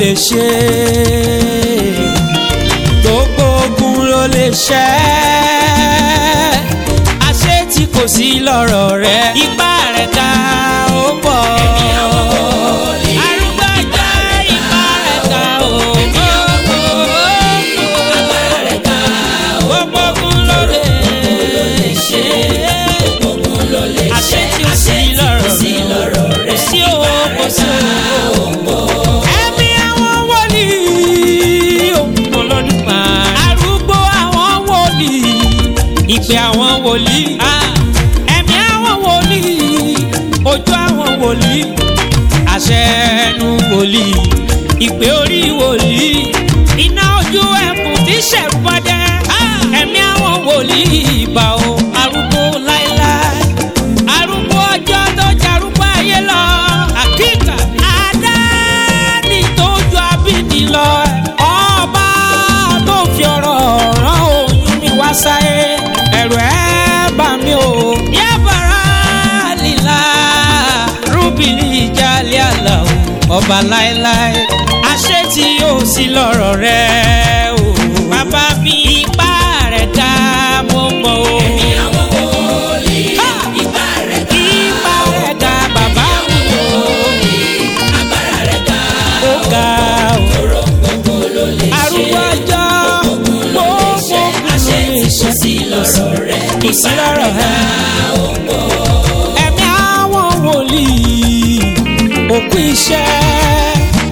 lè ṣe gbogbo ogun ló lè ṣẹ́ àṣé tí kò sí lọ́rọ̀ rẹ ipá rẹ̀ ká ó pọ̀. Arúgbó ìgbà ipá rẹ̀ ká ó pọ̀. Gbogbo ogun ló lè ṣe àṣẹ tí ó sí lọ́rọ̀ rẹ̀ kò sí owó kò sí owó. ẹ̀mí àwọn wòlíì òkùnkùn lọ́dún kan. arúgbó àwọn wòlíì ìpè àwọn wòlíì. ẹ̀mí àwọn wòlíì ojú àwọn wòlíì àṣẹ ẹnu wòlíì ìpè orí wòlíì iná ojú ẹkùn tí ṣẹ̀rù bọ́dẹ́. ẹ̀mí àwọn wòlíì ìbà o arúgbó láéláé arúgbó ọjọ́ tó jarúgbó ayé lọ. àkíkà àdáni tó ju abíní lọ. ọba tó fi ọ̀rọ̀ rán oyún mi wá sáyé. ẹ̀rù ẹ̀ bà mí o. yábàrá lílà rúbìlì ìjàlẹ̀ àlà o. ọba láéláé àṣẹ tí yóò sí lọ́rọ̀ rẹ̀ o. bàbá mi ipá rẹ̀ dá mo mọ̀ o. Ẹ̀mí àwọn wòlíì, ipá rẹ̀ ká. Ipa rẹ̀ ga bàbá mi o, Agbára rẹ̀ ká. ó ga o. Oró gbogbo ló lè ṣe. Arúgbó ọjọ́ Ogun ló lè ṣe. Àṣẹ tí kò sí lọ́rọ̀ rẹ̀. kò sí lọ́rọ̀ ẹ̀. Ẹ̀mí àwọn wòlíì òkú iṣẹ́.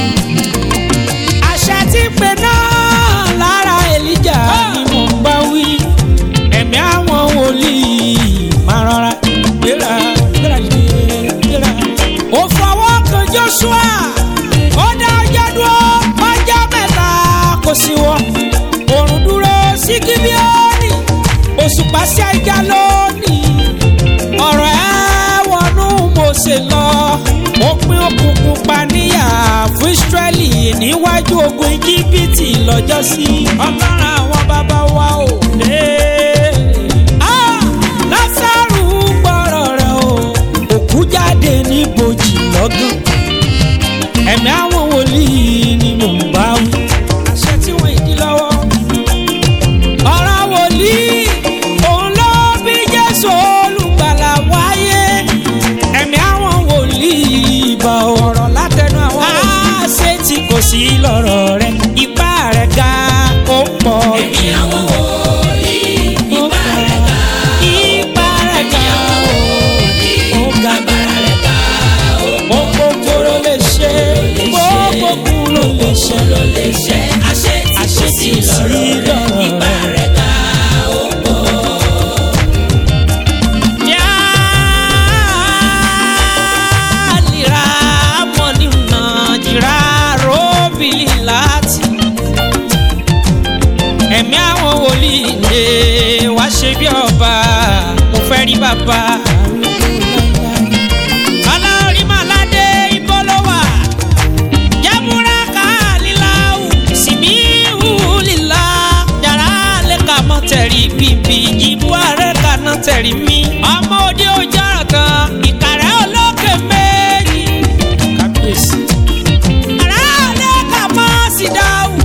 Àṣẹ tí pè náà lára Èlíjà ni mò ń bá wí. Ẹ̀mí àwọn wòlíì máa rọra gbéra gbéra dìde gbéra. Ó fọwọ́ kan Joshua, ó dá ọjọ́ dúró ọjọ́ mẹ́ta kò sí wọ́. Òrùn dúró sí Gíbíọ́nì, òṣùpá sí ajá lónìí ọ̀rọ̀ ẹ wọnú Mósè lọ ó pín òkùnkùn paníyà fún Ísírẹ́lì níwájú ogun Íjíbítì lọ́jọ́sí ọlọ́run àwọn bàbá wa ò lé. Ah! Lásárù gbọ́rọ̀ rẹ̀ o òkú jáde ní bòjì lọ́gán ẹ̀mí àwọn wòlíì ni mò ń bá wí àṣẹ tí wọ́n ìdí lọ́wọ́ ọ̀rọ̀ wòlíì òun ló bí jésù olùgbàlà wáyé ẹ̀mí àwọn wòlíì ìbà ọ̀rọ̀ látẹnu àwọn àṣẹ tí kò sí lọ́rọ̀ rẹ ipá rẹ̀ ga ó pọ̀ Ẹ̀mí àwọn wòlíì, ipá rẹ̀ ká. ipá rẹ̀ ga ó ga Agbára rẹ̀ ká. ó gbogbo ló lè ṣe gbogbo kú ló lè ṣe Ló lè ṣe. Àṣẹ tí kò àṣẹ sí tí kò sí lọ́rọ̀ rẹ̀. lọ́rọ̀ Ipá rẹ. rẹ̀ ká. Jalira mọ̀nì nà jìrà róbìlì láti. Ẹ̀mí àwọn wòlíì lè wá ṣe bí ọba, mo fẹ́ rí bàbá. Alárí Màládé ibo ló wà? Jámúra kàlíláwù, sìmíhù lílá. Yàrá lè kà mọ́ tẹ̀rí bìbì, ìbú ààrẹ kaná tẹ̀rí mi. Ọmọ òde ojú ọ̀rọ̀ kan, ìkàrẹ́ olókè méjì. Kábíyèsí. Àrá lè kà mọ́ sí dáhùn.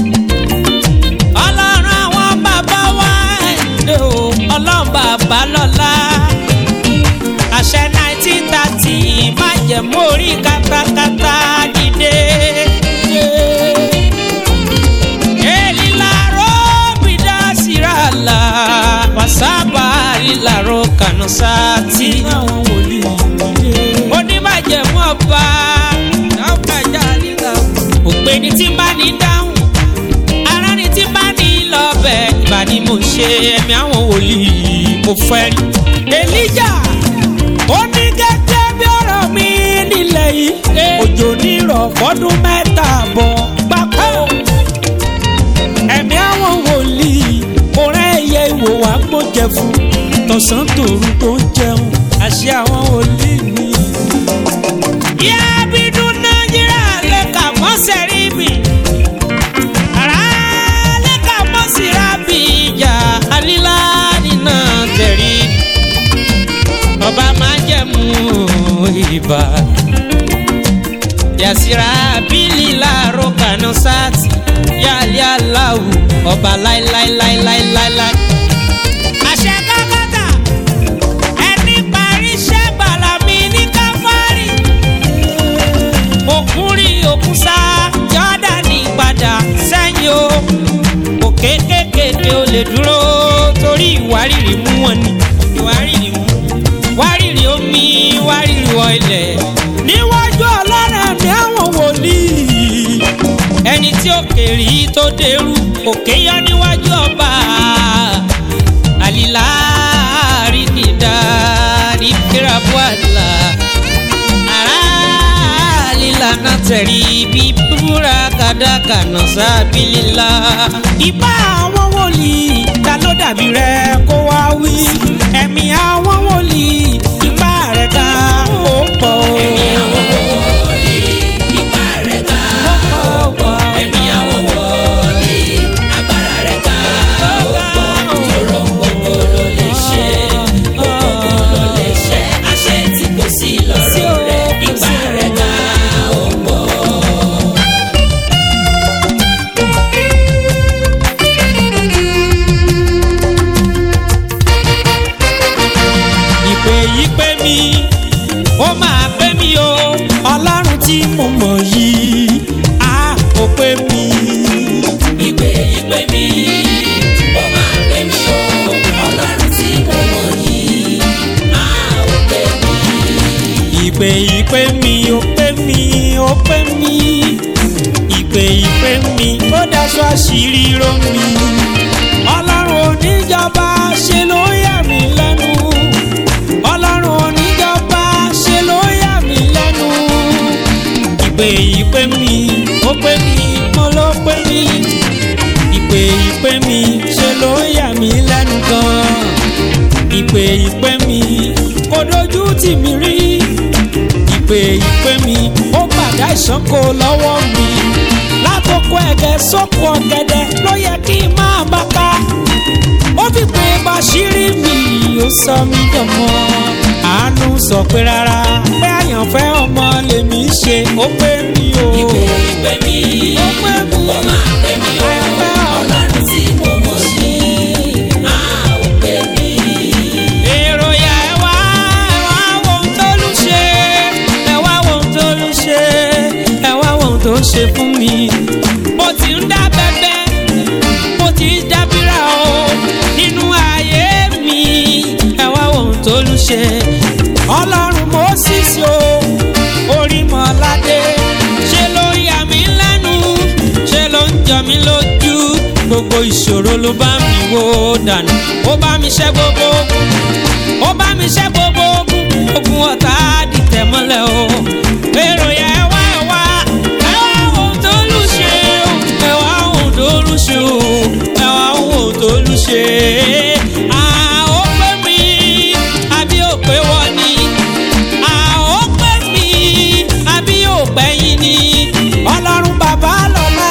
Ọlọ́run àwọn bàbá wa ẹ̀dẹ̀ o, ọlọ́run bàbá lọ́la àṣẹ nineteen thirty májẹ̀mú orí katakata dìde. Elilaro bidasirala wasaba lilaro kanusati. Àwọn wòlíì dìde. Onímájẹ̀mú ọba ọ̀gájà nígbà. Òpèní tí bá ní dáhùn, ara ni tí bá ní lọ́bẹ̀. Ìbá ni mo ṣe ẹ̀mí àwọn wòlíì mo fẹ́ rí. Elijah ó ní gẹ́gẹ́ bí ọ̀rọ̀ mi nílẹ̀ yìí òjò nírọ̀ fọ́dún mẹ́ta bọ̀ gbáko ẹ̀mí àwọn wòlíì òrẹ́ ẹ̀yẹ ìwò wá gbójẹ fún tọ̀sán tòru tó ń jẹun àṣẹ àwọn wòlíì ni. ìyá bínú nàìjíríà lè kà mọ́ sẹ́rí mi àrà lè kà mọ́ síra bí ìjà alílá nínà tẹ̀rí ọba máa jẹ̀mú ibà yàsíra bílí láàrọ̀. gànà sáàtì yálé aláwù ọba láíláíláíláíláí. àṣẹ kákàtà ẹni parí iṣẹ́ bàlámi ní káfárì. òkun rí òkun sá jọ́dánì padà sẹ́yìn o. òkè kékèké o lè dúró torí ìwárìrì mú wọn ni. ìwárìrì mú wárìrì omi wárìrì wọ ilẹ̀. níwájú ọlọ́run mi àwọn wòlíì ẹni tí ó kèrè tó dẹrù òkè yọ níwájú ọba àlìlá àríkìdá àríkìràbù àlà àrà àlìlá náà tẹ̀rí bí búra kàdákà náà sábìlélá. ìbá àwọn wòlíì ta ló dàbí rẹ kó wá wí ẹ̀mí àwọn wòlíì ìbá rẹ̀ ká ó pọ̀ o. Ẹ̀mí àwọn wòlíì, ipá rẹ̀ ká ó pọ̀. Ẹ̀mí àwọn wòlíì, agbára rẹ̀ ká ó pọ̀. Tòrò gbogbo ló lè ṣe, gbogbo ló lè ṣe. Àṣẹ tí kò sí lọ́rọ̀ rẹ̀, ipá rẹ̀ ká ó pọ̀. ìpè yìí pé mi ó máa pé mi o ọlọ́run tí mo mọ̀ yìí á ó pé mi. Ìpè ìpè mi, ó máa pè mí o. Ọlọ́run tí mo mọ̀ yìí, á ò pè mí. ìpè yìí pé mi ó pé mi ó pé mi ìpè yìí pé mi ó daṣọ àṣírí ró mi ọlọ́run oníjọba ṣe ló yà mí lẹ́nu ọlọ́run oníjọba ṣe ló yà mí lẹ́nu ìpè yìí pé mi ó pé mi mo ló pé mi ìpè yìí pé mi ṣe ló yà mí lẹ́nu gan ìpè yìí pé mi kò dojú tì mí rí ìpè ìpè mi ó gbàdá ìṣánko lọ́wọ́ mi lákòókò ẹ̀gẹ́ sóko ọ̀gẹ̀dẹ̀ ló yẹ kí n máa bá ká ó fi pé bàṣírí mi ó sọ mí dọ̀mọ́ àánú sọ pé rárá pé àyànfẹ́ ọmọ lèmi ṣe ó pé mi o Ìpè ìpè mi, ó pé mi ó máa pè mí o. àyànfẹ́ ọmọ. Ọlọ́run tí mo mọ̀ yìí, á ò pè mí. èrò yà ẹ wá ẹ wá wo ohun tó lù ṣe ẹ wá wo ohun tó lù ṣe ẹ wá wo ohun tó ṣe fún mi. mo ti ń dá bẹ́bẹ́ mo ti ń dábìrà o nínú ayé mi ẹ wá wo ohun tó lù ṣe. ọlọ́run mo sì sí o orí mọ́ládé ṣe ló yà mí lẹ́nu ṣe ló ń jọ mí lójú gbogbo ìṣòro ló bá mi wó dànù ó bá mi ṣẹ́ gbogbo ogun ó bá mi ṣẹ́ gbogbo ogun ogun ọ̀tá dìtẹ̀ mọ́lẹ̀ o èrò yẹn ẹ wá ẹ wá ẹ wá ohun tó lù ṣe o ẹ wá ohun tó lù ṣe o ẹ wá ohun tó lù ṣe à ó pé mi àbí ó pé wọ́n ni à ó pé mi àbí ó pẹ́ yín ni ọlọ́run bàbá lọ́la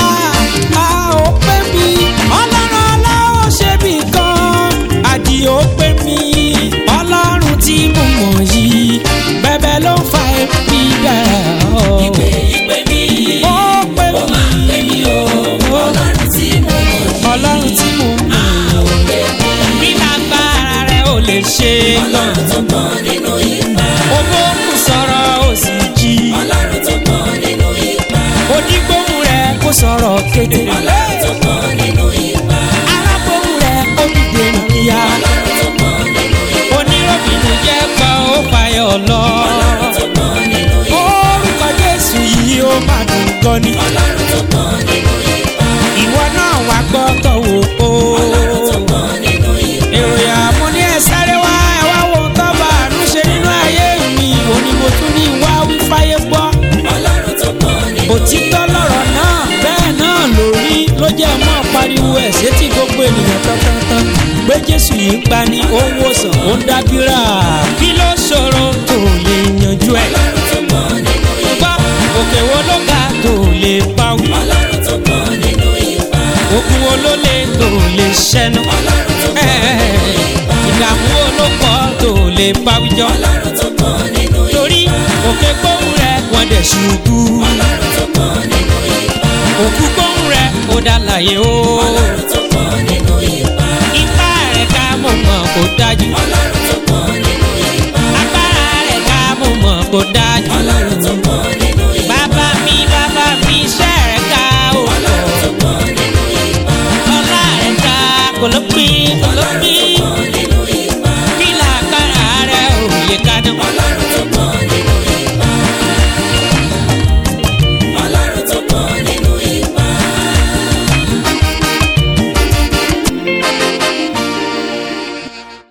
à ó pé mi ọlọ́run aláwọ̀ ṣe bì kan àdì ó pé mi ọlọ́run tí mo mọ̀ yìí bẹ́bẹ́ ló ń fa ẹbí dára Ìpè ìpè mi, ó pé ó máa pè mí o. Ọlọ́run tí mo mọ̀ yìí, ọlọ́run tí mo mọ̀ á ò pè mí. bí lágbára rẹ̀ ò lè ṣe Ọlọ́run tó pọ̀ nínú ipa. owó kù sọ̀rọ̀ ó sì jí Ọlọ́run tó pọ̀ nínú ipa. onígbóhùn rẹ̀ kó sọ̀rọ̀ kéde Ọlọ́run tó pọ̀ nínú ipa. arábóhùn rẹ̀ ó dìde níyà Ọlọ́run tó pọ̀ nínú ipa. oníròbìnú jẹ́ pa ó fàyọ̀ lọ Ọlọ́run tó pọ̀ nínú ipa. orúkọ jésù yìí ó máa dùn gan ni Ọlọ́run tó pọ̀ nínú ipa. ìwọ náà wá gbọ́ tọ̀wọ̀ o Ọlọ́run tó pọ̀ nínú ipa. èròyà mo ní ẹ sáré wá ẹ wá wo tó bá àánú ṣe nínú ayé mi òní mo tún ní wá wí fáyé gbọ́ Ọlọ́run tó pọ̀ nínú òtítọ́ lọ̀rọ̀ náà bẹ́ẹ̀ náà lórí ló jẹ́ mọ́ pariwo ẹ̀ sétí gbogbo ènìyàn tán-tán-tán pé jésù yìí ń pani ó ń wòsàn ó ń dábìrà kí ló ṣòro tó lè yanjú ẹ̀ Ọlọ́run tó pọ̀ nínú ipa. gbọ́ òkè wo ló ga tó lè pawí Ọlọ́run tó pọ̀ nínú ipa. òkun wo ló lè tó lè ṣẹ́nu Ọlọ́run tó pọ̀ nínú ipa. ìdààmú wo ló pọ̀ tó lè pawíjọ́ Ọlọ́run tó pọ̀ nínú ipa. torí òkè gbóhùn rẹ̀ wọ́n dẹ̀ ṣubú Ọlọ́run tó pọ̀ nínú ipa. dá láyé o. ọlọ́run tó pọ̀ nínú ipa ipá rẹ̀ ká mọ̀ mọ̀ kó dájú. ọlọ́run